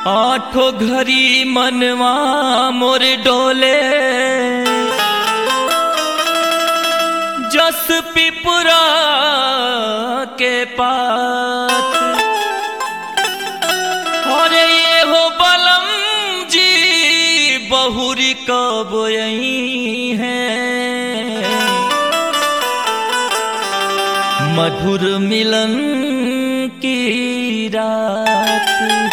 आठो घरी मनवा मोर डोले जस पिपुरा के पात और ये हो बलम जी बहुरी कब यही है मधुर मिलन की रात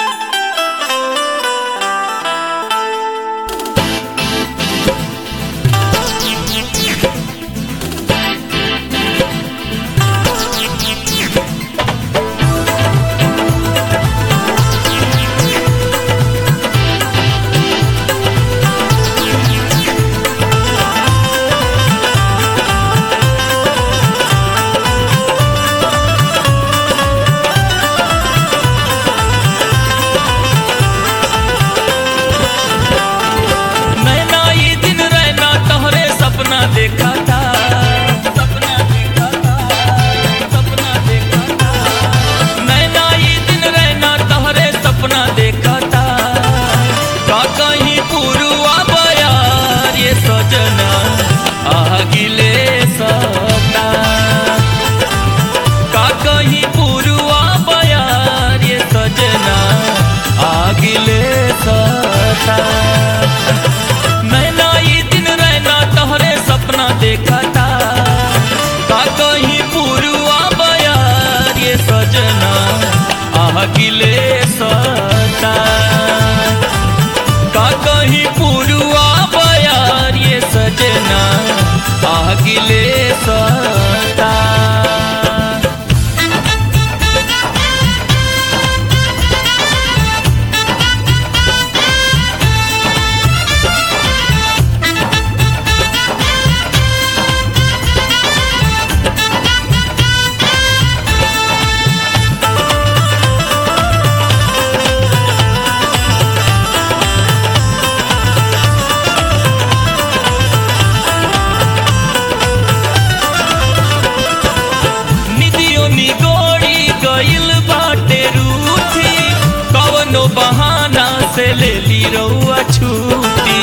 नैना ये दिन रहना तोहरे सपना देखा था सपना देखा था सपना देखा था नैना ये दिन रहना तोहरे सपना देखा था का कहीं पुरुआ बयार ये सजना आगिले सता का कहीं पुरुआ बयार ये सजना आगिले सता नैना ये दिन रहना तोहरे सपना देखा था का कहीं पुरुआ बयार ये सजना आगिले सता का कहीं पुरुआ बयार ये सजना आगिले सता निदियो निगोड़ी गइल बाटे रूठी कवनो बहाना से ले ली रउआ छूटी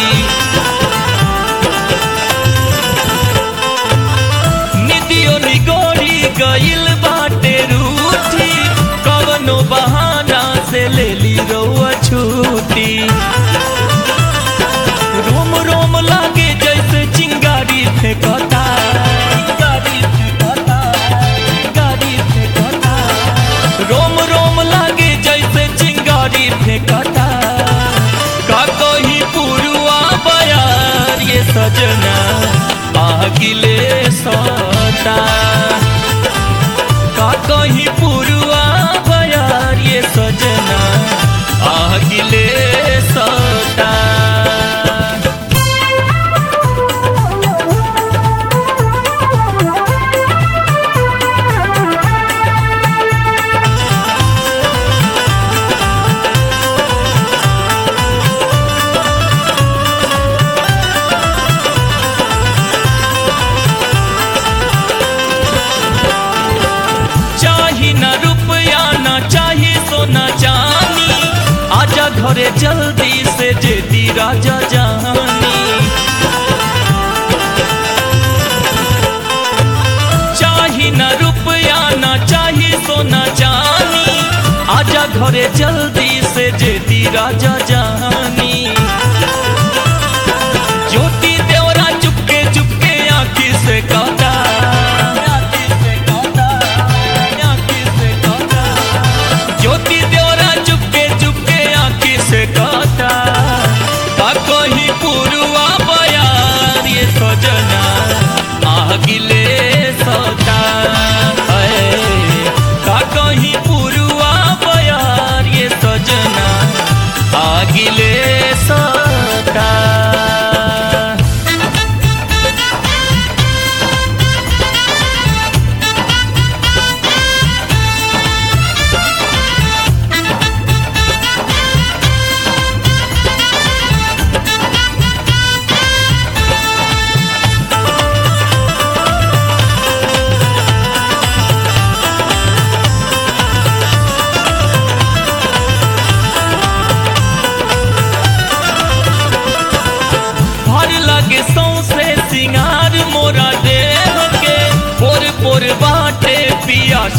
निदियो निगोड़ी गइल बाटे रूठी कवनो बहाना से ले ली रउआ छूटी रोम रोम लागे जैसे चिंगारी फेंकता चिंगारी फेंकता चिंगारी फेंकता रोम रोम लागे जैसे चिंगारी फेंकता का कहीं पुरुआ बयार ये सजना आगिले सता का कहीं पुरुआ बयार ये सजना आगिले सता चाही न रुपया न चाही सोना चानी आजा घरे जल्दी से जेदी राजा जानी चाही न रुपया न चाही सोना चानी आजा घरे जल्दी से जेदी राजा जानी ज्योति देवरा चुपके चुपके आँखी से कहता आँखी से कहता, आँखी से कहता। ज्योति देवरा चुपके चुपके आँखी से कहता का कहीं पुरुआ बयार ये सजना आगिले सता है का कहीं पुरुआ बयार ये सजना आगिले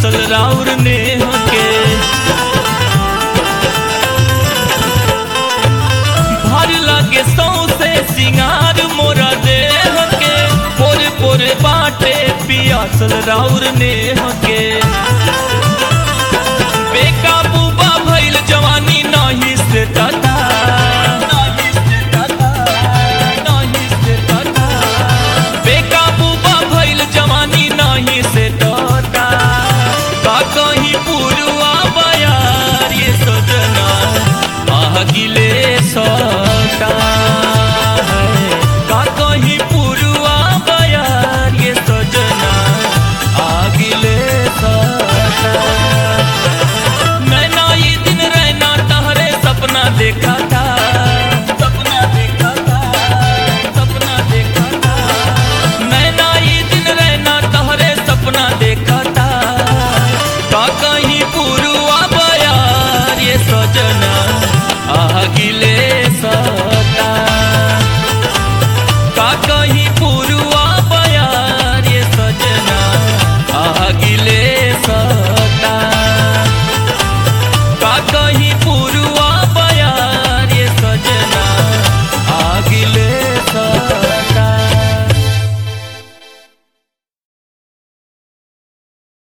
पियासल राउर नेह के भर लगे सौसे सिंगार मोरा देह के पोरे पोरे बाटे पियासल राउर नेह के